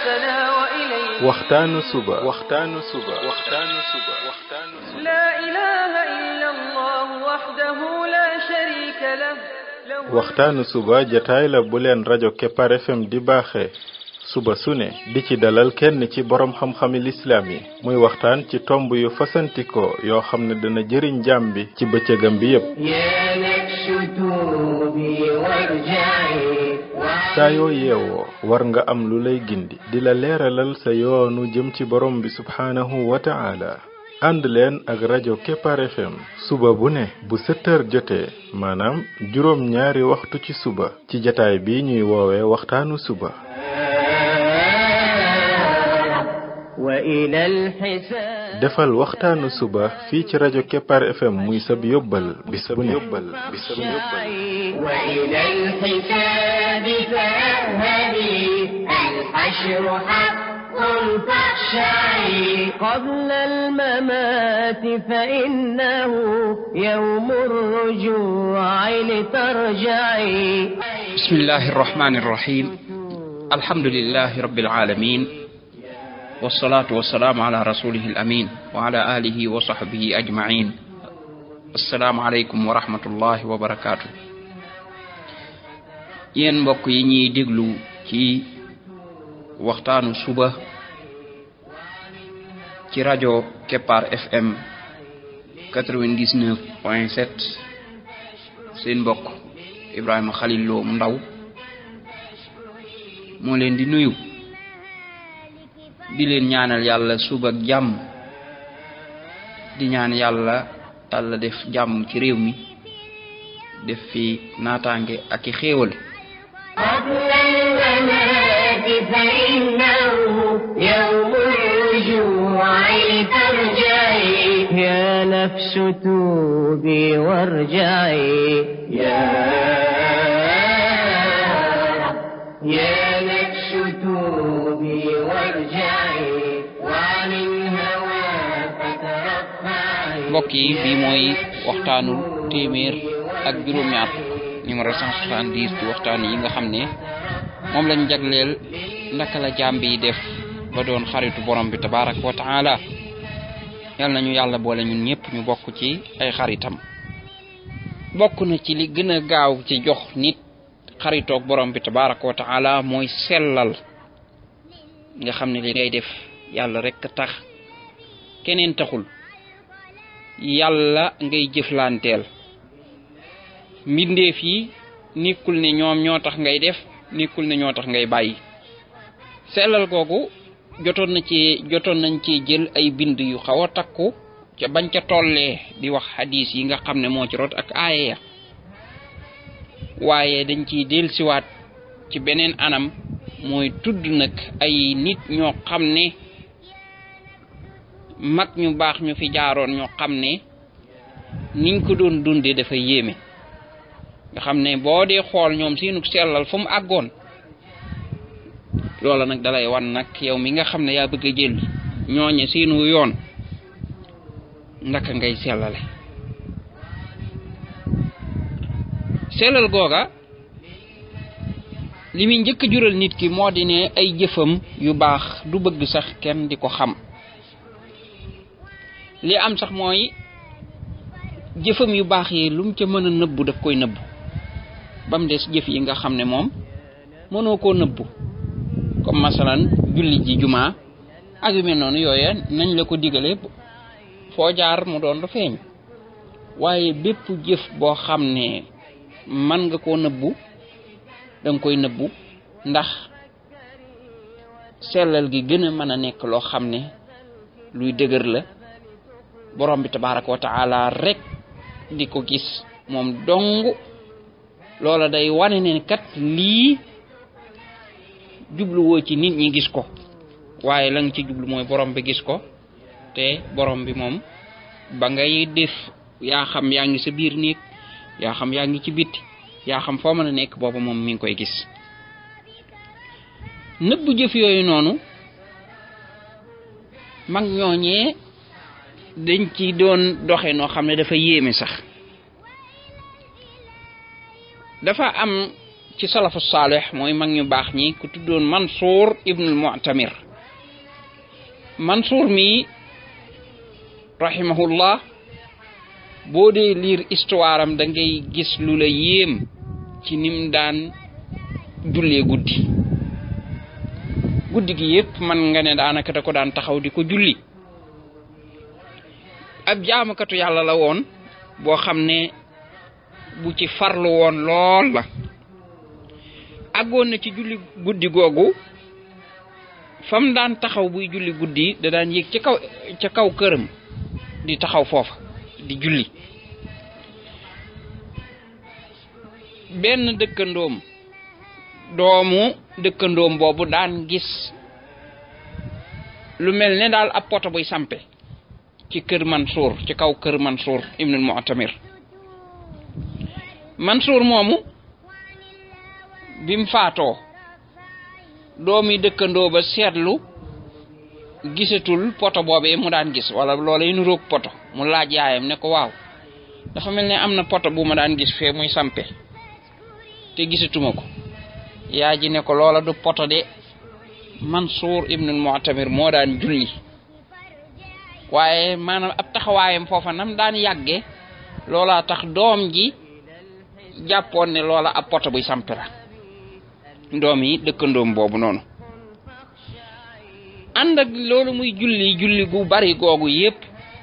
حياتنا وإليه waxtaanu suba waxtaanu suba waxtaanu suba waxtaanu suba لا إله إلا الله وحده لا شريك له له waxtaanu suba jataay la bu leen rajo Kepar FM di baaxee suba su ne di ci dalal kenn ci borom xam-xami lislaam yi muy waxtaan ci tomb yu fasantikoo yoo xam ne dana jëriñ jaam bi ci bëccëgam bi yépp يا نفس توبي وارجعي saa yoo yeewoo war nga am lu lay gindi di la leeralal sa yoonu jëm ci borom bi subhaanahu wa ta'ala ànd leen ak rajo Kepar FM suba bu ne bu sept heures jotee maanaam juróom ñaari waxtu ci suba ci jataay bi ñuy woowee waxtaanu suba وإلى الحساب defal waxtaanu suba fii ci rajo Kepar FM muy sab yóbbal bis bu ne yóbbal bis bu ne yóbbal وإلى الحساب فاذهبي الحشر حق فاخشعي قبل الممات فإنه يوم الرجوع لترجعي بسم الله الرحمن الرحيم الحمد لله رب العالمين والصلاة والسلام على رسوله الأمين وعلى آله وصحبه أجمعين السلام عليكم ورحمة الله وبركاته yéen mbokk yi ñuy déglu ci waxtaanu suba ci rajo Kepar FM 99 point 7 seen mbokk Ibrahima Khalil Lo mu ndaw moo leen di nuyu di leen ñaanal yàlla suba ak jàmm di ñaan yàlla yàlla def jàmm ci réew mi def fi naataange ak i xéewal قبل الممات فإنه يوم الرجوع لترجعي يا نفس توبي وارجعي يا يا نفس توبي وارجعي وعن الهوى فترفعي mbokk yi bii mooy waxtaanu téeméer ak juróom-ñaar numéro 170 ci waxtaan yi nga xam ne moom lañ jagleel naka la jaam bi def ba doon xaritu borom bi tabarak wa taala yal nañu yàlla boole ñun ñëpp ñu bokk ci ay xaritam bokk na ci li gën a gaaw ci jox nit xaritoog borom bi tabarak wa taala mooy sellal nga xam ne li ngay def yàlla rek tax keneen taxul yàlla ngay jëflanteel mbindeef yi nekkul ne ñoom ñoo tax ngay def nekkul ne ñoo tax ngay bàyyi sellal googu jotoon na ci jotoon nañ ci jël ay bind yu xaw a takku ca bañ ca tollee di wax hadis yi nga xam ne moo ci rot ak aaya ya waaye dañ ciy dellusiwaat ci beneen anam mooy tudd nag ay nit ñoo xam ne mag ñu baax ñu fi jaaroon ñoo xam ne niñ ko doon dundee dafa yéeme nga xam ne boo dee xool ñoom seenu sellal fu mu àggoon loola nag dalay wan nag yow mi nga xam ne yaa bëgg a jël ñooñe seenu yoon ndaka ngay sellale sellal googa li muy njëkk a jural nit ki moo di ne ay jëfam yu baax du bëgg sax kenn di ko xam li am sax mooy jëfam yu baax yi lu mu ca mën a nëbbu daf koy nëbbu ba mu des jëf yi nga xam ne moom mënoo koo nëbbu comme masalan julli ji jumaa ak yu mel noonu yooya nañ la ko digale foo jaar mu doon lu feeñ waaye bépp jëf boo xam ne man nga koo nëbbu da nga koy nëbbu ndax sellal gi gën a mën a nekk loo xam ne luy dëgër la borom bi tabaraka wa taala rek di ko gis moom dong loola day wane ne kat lii jubluwoo ci nit ñi gis ko waaye la nga ci jublu mooy borom bi gis ko te borom bi moom ba ngay def yaa xam yaa ngi sa biir néeg yaa xam yaa ngi ci bitti yaa xam foo mën a nekk booba moom mi ngi koy gis nëbbu jëf yooyu noonu mag ñooñee dañ ci doon doxe noo xam ne dafa yéeme sax dafa am ci salafu saalih mooy mag ñu baax ñi ku tuddoon Mansour ibnul Mu'tamir Mansour mi rahimahullah boo dee lire histoire am da ngay gis lu la yéem ci nim daan jullee guddi guddi gi yépp man nga ne daanaka da ko daan taxaw di ko julli ab jaamukatu yàlla la woon boo xam ne bu ci farlu woon lool la àggoon na ci julli guddi googu fam daan taxaw buy julli guddi da daan yéeg ca kaw ca kaw këram di taxaw foofa di julli benn dëkkandoom doomu dëkkandoom boobu daan gis lu mel ne daal ab poto buy sampe ci kër Mansour ci kaw kër Mansour ibnul Mu'tamir Mansour moomu bim faatoo doomi dëkkandoo ba seetlu gisatul poto boobee mu daan gis wala loola nu roog poto mu laaj yaayam ne ko waaw dafa mel ne am na poto bu ma daan gis fee muy sampe te gisatuma ko yaay ji ne ko loola du poto de Mansour ibnul Mu'tamir moo daan julli waaye maanaam ab taxawaayam foofa nam daan yàgge loola tax doom ji jàppoon ne loola ab poto buy sampe la doom yi dëkkandoom boobu noonu ànd ak loolu muy julli julli gu bari googu yépp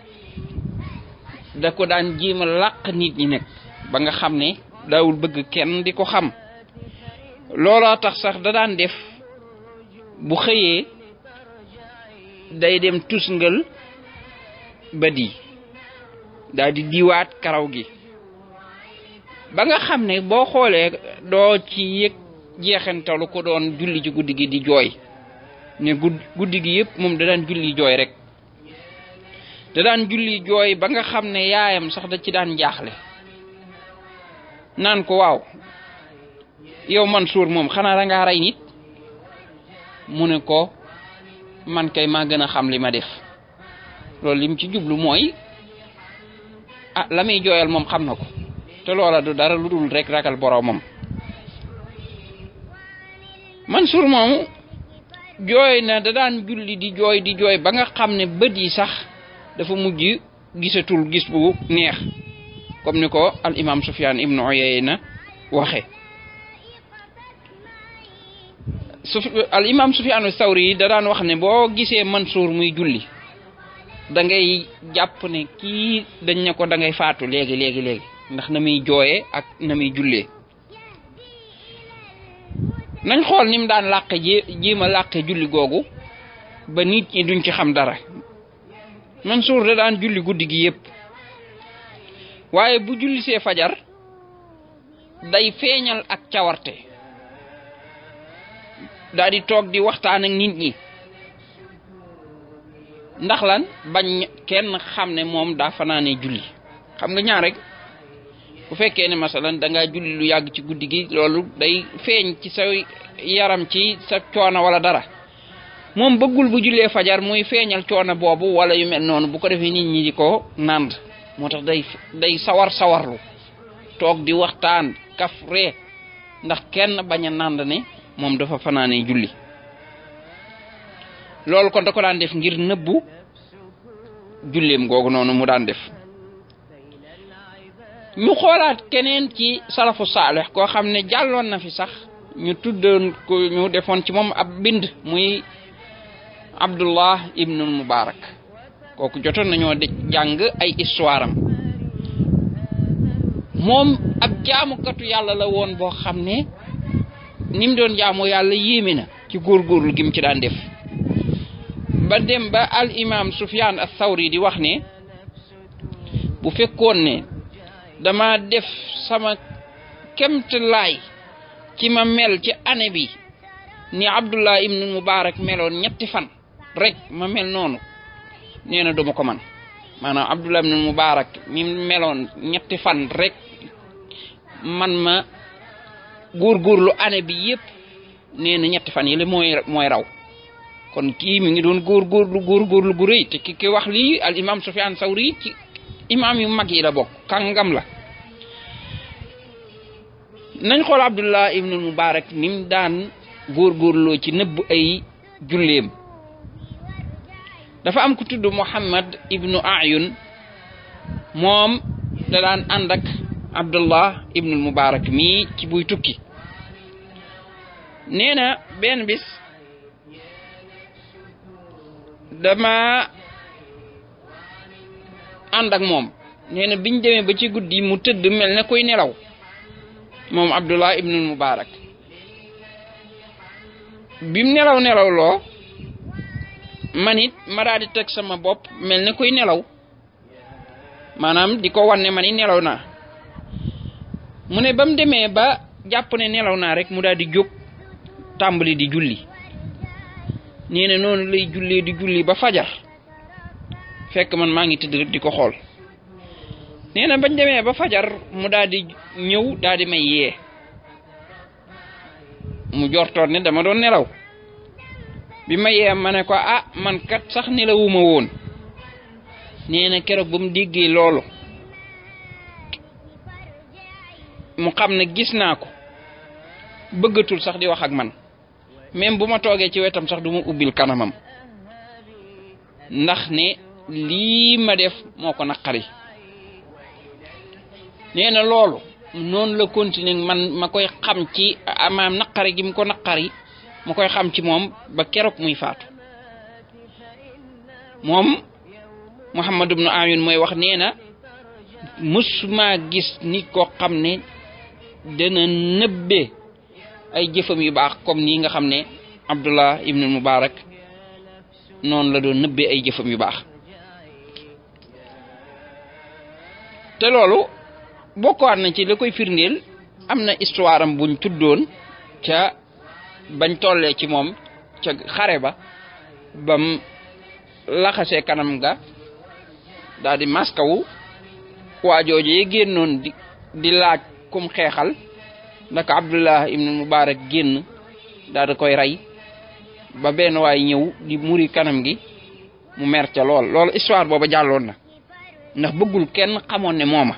da ko daan jéem a làq nit ñi nekk ba nga xam ne daawul bëgg kenn di ko xam looloo tax sax da daan def bu xëyee day dem tusngal ba di daal di diiwaat karaw gi ba nga xam ne boo xoolee doo ci yëg jeexantalu ko doon julli ci guddi gi di jooy ne guddi gi yépp moom da daan julli jooy rek da daan julli jooy ba nga xam ne yaayam sax da ci daan jaaxle naan ko waaw yow Mansour moom xanaa da ngaa rey nit mu ne ko man kay maa gën a xam li ma def loolu lim ci jublu mooy ah la muy jooyal moom xam na ko te loola du dara lu dul rek ragal boroomam Mansour moomu jooy na da daan julli di jooy di jooy ba nga xam ne bët yi sax dafa mujj gisatul gis bu neex comme ni ko al imam Sufyan ibnu Uyayna waxe su al imam Sufyan Sawri da daan wax ne boo gisee Mansour muy julli da ngay jàpp ne kii dañ ne ko da ngay faatu léegi léegi léegi ndax na muy jooyee ak na muy jullee nañ xool ni mu daan làqe jé jéem a làqe julli googu ba nit ñi duñ ci xam dara Mansour da daan julli guddi gi yépp waaye bu julli see fajar day feeñal ak cawarte daal di toog di waxtaan ak nit ñi ndax lan bañ kenn xam ne moom daa fanaane julli xam nga ñaar rek bu fekkee ne masalan da ngaa julli lu yàgg ci guddi gi loolu day feeñ ci sa yaram ci sa coono wala dara moom bëggul bu jullee fajar muy feeñal coono boobu wala yu mel noonu bu ko defee nit ñi di ko nànd moo tax day day sawar sawarlu toog di waxtaan kaf ree ndax kenn bañ a nànd ne moom dafa fanaane julli loolu kon da ko daan def ngir nëbbu julleem googu noonu mu daan def ñu xoolaat keneen ci salafu saalih koo xam ne jàlloon na fi sax ñu tuddoon ko ñu defoon ci moom ab bind muy abdullah ibnul mubarak kooku jotoon nañoo de jàng ay histoire am moom ab jaamukatu yàlla la woon boo xam ne ni mu doon jaamu yàlla yéeme na ci góorgóorlu gi mu ci daan def ba dem ba al imam sufyan al thawri di wax ne bu fekkoon ne dama def sama kemt laay ci ma mel ci année bi ni abdullah ibnu mubarak meloon ñetti fan rek ma mel noonu nee na duma ko man maanaam abdullah ibnu mubarak mi meloon ñetti fan rek man ma góorgóorlu année bi yépp nee na ñetti fan yi la mooy mooy raw kon kii mi ngi doon góorgóorlu góorgóorlu gu rëy te ki ki wax lii al imam sufyan sawri ci imam yu mag yi la bokk kàngam la nañ xool abdullah ibnu mubarak ni mu daan góorgóorloo ci nëbb ay julleem dafa am ku tudd muhammad ibnu ayun moom da daan ànd ak abdullah ibnu mubarak mii ci buy tukki nee na benn bis dama ànd ak moom nee na biñ demee ba ci guddi mu tëdd mel ne kuy nelaw moom abdullah ibnul mubarak bim nelaw nelaw loo man it ma daal di teg sama bopp mel ne kuy nelaw maanaam di ko wan ne man it nelaw naa mu ne ba mu demee ba jàpp ne nelaw naa rek mu daal di jóg tàmbali di julli nee na noonu lay jullee di julli ba fajar fekk man maa ngi tëdd rek di ko xool nee na bañ demee ba fajar mu daal di ñëw daal di may yee mu jortoon ne dama doon nelaw bi ma yee ma ne ko ah man kat sax nelawuma woon nee na keroog ba mu déggee loolu mu xam ne gis naa ko bëggatul sax di wax ak man même bu ma toogee ci wetam sax du ma ubbil kanamam ndax ne lii ma def moo ko naqari nee na loolu noonu la continuer man ma koy xam ci amaam naqari gi mu ko naqari ma koy xam ci moom ba keroog muy faatu moom Muhammad ibnu Ayun mooy wax nee na mësuma gis nit koo xam ne dana nëbbe ay jëfam yu baax comme nii nga xam ne Abdullah ibnu Mubarak noonu la doon nëbbee ay jëfam yu baax te loolu bokkaat na ci la koy firndeel am na histoire am buñ tuddoon ca bañ tollee ci moom ca xare ba bam laxasee kanam ga daal di maskawu waa jooju yi génnoon di di laaj kum xeexal ndaka Abdullah ibnu Mubarak génn daal di koy rey ba benn waay ñëw di muri kanam gi mu mer ca lool loolu histoire booba jàlloon na ndax bëggul kenn xamoon ne mooma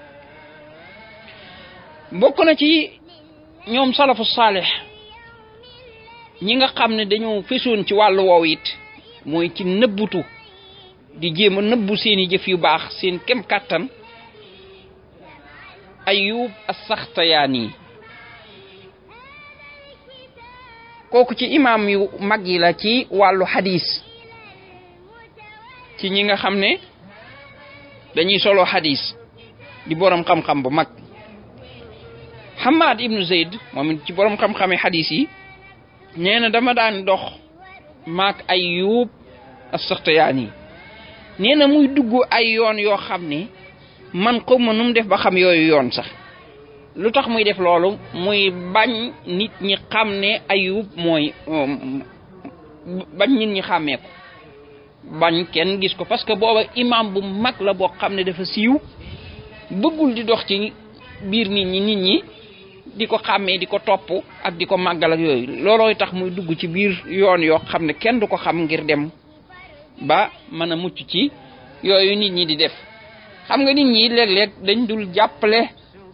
bokk na ci ñoom salafu saalix ñi nga xam ne dañoo fesoon ci wàllu woow it mooy ci nëbbutu di jéem a nëbbu seeni jëf yu baax seen kem kàttan ayub as-saxtayaani kooku ci imaam yu mag yi la ci wàllu xadis ci ñi nga xam ne dañuy solo xadis di borom xam-xam bu mag Hamad ibnu Zayd moom it ci borom xam-xami xadis yi nee na dama daan dox maak Ayyub as-Saxtiyaani nee na muy dugg ay yoon yoo xam ne man xaw ma nu mu def ba xam yooyu yoon sax lu tax muy def loolu muy bañ nit ñi xam ne Ayyub mooy bañ nit ñi xàmmee ko bañ kenn gis ko parce que booba imam bu mag la boo xam ne dafa siiw bëggul di dox ci biir nit ñi nit ñi di ko xàmmee di ko topp ak di ko màggal ak yooyu loolooy tax muy dugg ci biir yoon yoo xam ne kenn du ko xam ngir dem ba mën a mucc ci yooyu nit ñi di def xam nga nit ñi léeg-léeg dañ dul jàppale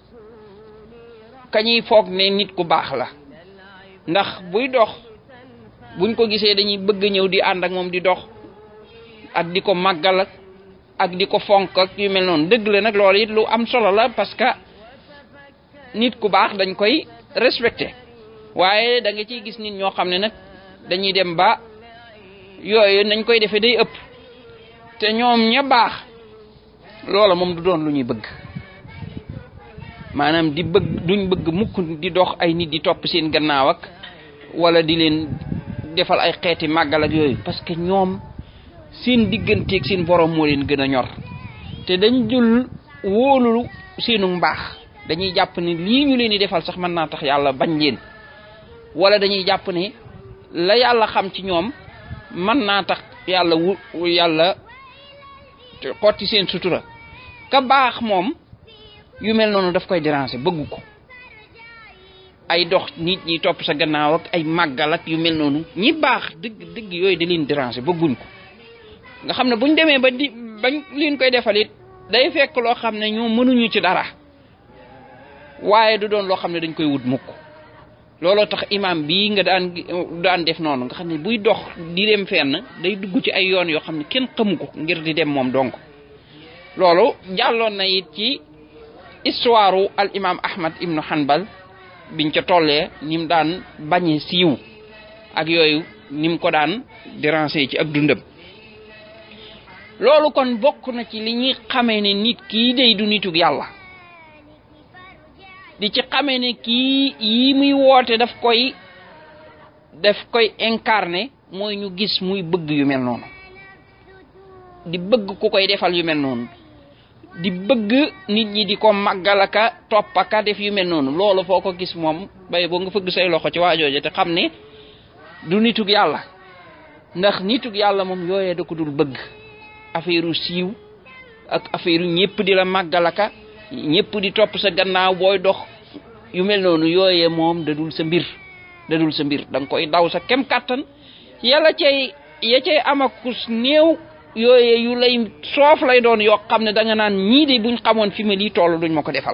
kañuy foog ne nit ku baax la ndax buy dox buñ ko gisee dañuy bëgg ñëw di ànd ak moom di dox ak di ko màggal ak di ko fonk ak yu mel noonu dëgg la nag loolu it lu am solo la parce que nit ku baax dañ koy respecté waaye da nga ciy gis nit ñoo xam ne nag dañuy dem ba yooyu nañ koy defee day ëpp te ñoom ña baax loola moom du doon lu ñuy bëgg maanaam di bëgg duñ bëgg mukk di dox ay nit di topp seen gannaaw ak wala di leen defal ay xeeti màggal ak yooyu parce que ñoom seen digganteeg seen borom moo leen gën a ñor te dañ dul wóolu seenu mbaax dañuy jàpp ne lii ñu leen di defal sax mën naa tax yàlla bañ leen wala dañuy jàpp ne la yàlla xam ci ñoom mën naa tax yàlla wu yàlla xotti seen sutura ka baax moom yu mel noonu daf koy déranger bëggu ko ay dox nit ñi topp sa gannaaw ak ay màggal ak yu mel noonu ñi baax dëgg dëgg yooyu da leen déranger bëgguñ ko nga xam ne buñ demee ba di bañ leen koy defal it day fekk loo xam ne ñoo mënuñu ci dara waaye du doon loo xam ne dañ koy wut mukk looloo tax imam bii nga daan daan def noonu nga xam ne buy dox di dem fenn day dugg ci ay yoon yoo xam ne kenn xamu ko ngir di dem moom donc loolu jàlloon na it ci histoire al imam ahmad ibnu hanbal biñ ca tollee ni mu daan bañe siiw ak yooyu ni mu ko daan déranger ci ab dundam loolu kon bokk na ci li ñuy xamee ne nit kii day du nitug yàlla di ci xamee ne kii yi muy woote daf koy daf koy incarné mooy ñu gis muy bëgg yu mel noonu di bëgg ku koy defal yu mel noonu di bëgg nit ñi di ko màggalaka toppaka def yu mel noonu loolu foo ko gis moom bay boo nga fëgg say loxo ci waajooje te xam ne du nitug yàlla ndax nitug yàlla moom yooyee da ko dul bëgg affaire u siiw ak affaire u ñëpp di la màggalaka ñëpp di topp sa gannaaw booy dox yu mel noonu yooyee moom da dul sa mbir da dul sa mbir da nga koy daw sa kem kàttan yàlla cay ya cay amakus néew yooyee yu lay soof lay doon yoo xam ne da nga naan ñii de buñ xamoon fi ma lii toll duñ ma ko defal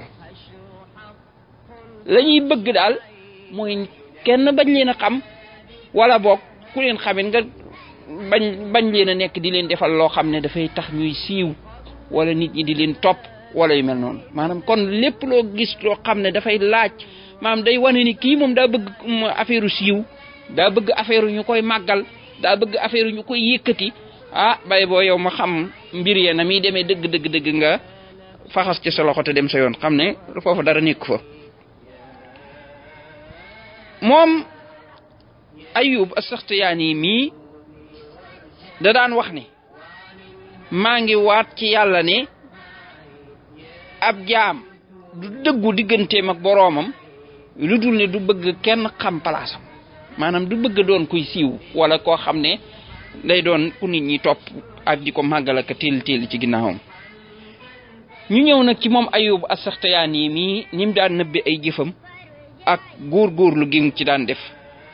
la ñuy bëgg daal mooy kenn bañ leen a xam wala boog ku leen xamit nga bañ bañ leen a nekk di leen defal loo xam ne dafay tax ñuy siiw wala nit ñi di leen topp wala yu mel noonu maanaam kon lépp loo gis loo xam ne dafay laaj maanaam day wane ni kii moom daa bëgg affaire siiw daa bëgg affaire ñu koy màggal daa bëgg affaire ñu koy yëkkati ah bay boo yow ma xam mbir yee na muy demee dëgg dëgg dëgg nga faxas ci sa loxo te dem sa yoon xam ne foofu dara nekk fa moom ayub asaxtiyaani mii da daan wax ne maa ngi waat ci yàlla ne ab jaam du dëggu digganteem ak boroomam lu dul ne du bëgg kenn xam palaasam maanaam du bëgg doon kuy siiw wala koo xam ne day doon ku nit ñi topp ak di ko màggal ak téel téel ci ginnaawam ñu ñëw nag ci moom ayub asaxtiyaani mii ni mu daan nëbbe ay jëfam ak góor-góorlu gi mu ci daan def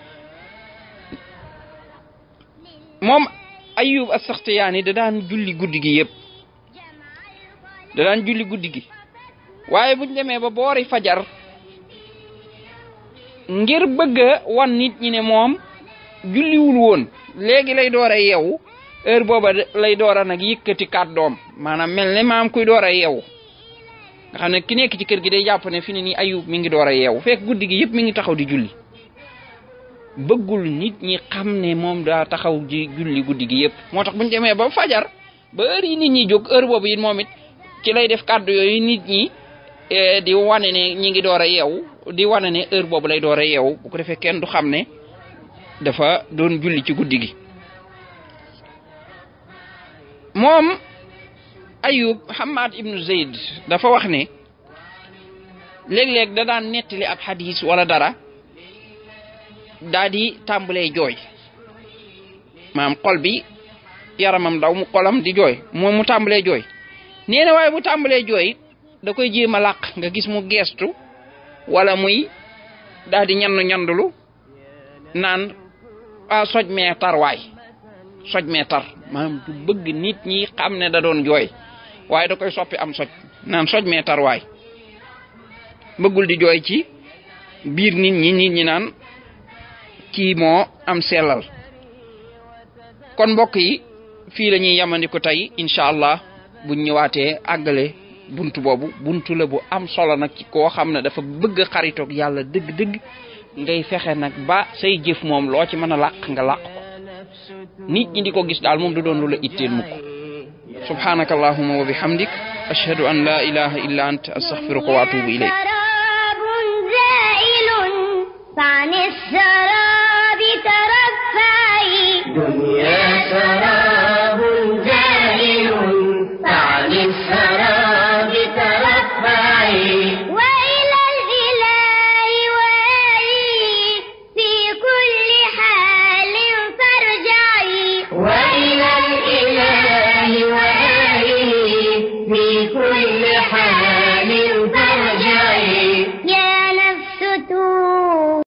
moom ayub asaxtiyaani da daan julli guddi gi yëpp da daan julli guddi gi waaye buñ demee ba boori fajar ngir bëgg a wan nit ñi ne moom julliwul woon léegi lay door a yeewu heure booba lay door a nag yëkkati kàddoom maanaam mel ne maam kuy door a yeewu nga xam ne ki nekk ci kër gi day jàpp ne fi ne nii ayub mi ngi door a yeewu fekk guddi gi yëpp mi ngi taxaw di julli bëggul nit ñi xam ne moom daa taxaw di julli guddi gi yëpp moo tax buñ demee ba fajar ba heure yi nit ñi jóg heure boobu it moom it ci lay def kàddu yooyu nit ñi di wane ne ñi ngi door a yeewu di wane ne heure boobu lay door a yeewu bu ko defee kenn du xam ne dafa doon julli ci guddi gi moom ayub hamad ibnu zeyd dafa wax ne léeg-léeg da daan nettali ab hadis wala dara daa di tàmbalee jooy maam xol bi yaramam daw mu xolam di jooy moom mu tàmbalee jooy nee na waaye mu tàmbalee jooy da koy jéem a làq nga gis mu geestu wala muy daal di ñandu ñandulu naan a soj mee tar waay soj mee tar maanaam du bëgg nit ñi xam ne da doon jooy waaye da koy soppi am soj naan soj mee tar waay bëggul di jooy ci biir nit ñi nit ñi naan kii moo am sellal kon mbokk yi fii la ñuy yamandiku tey incha allah buñ ñëwaatee àggale buntu boobu buntu la bu am solo nag ci koo xam ne dafa bëgg xaritoog yàlla dëgg-dëgg ngay fexe nag ba say jëf moom loo ci mën a làq nga làq ko nit ñi di ko gis daal moom du doon lu la itteel mukk subhanaka allahuma wa bihamdik ashhadu an la ilaha illa ant astaghfiruka wa atubu ilayk سراب زائل فعن السراب ترفعي دنيا سراب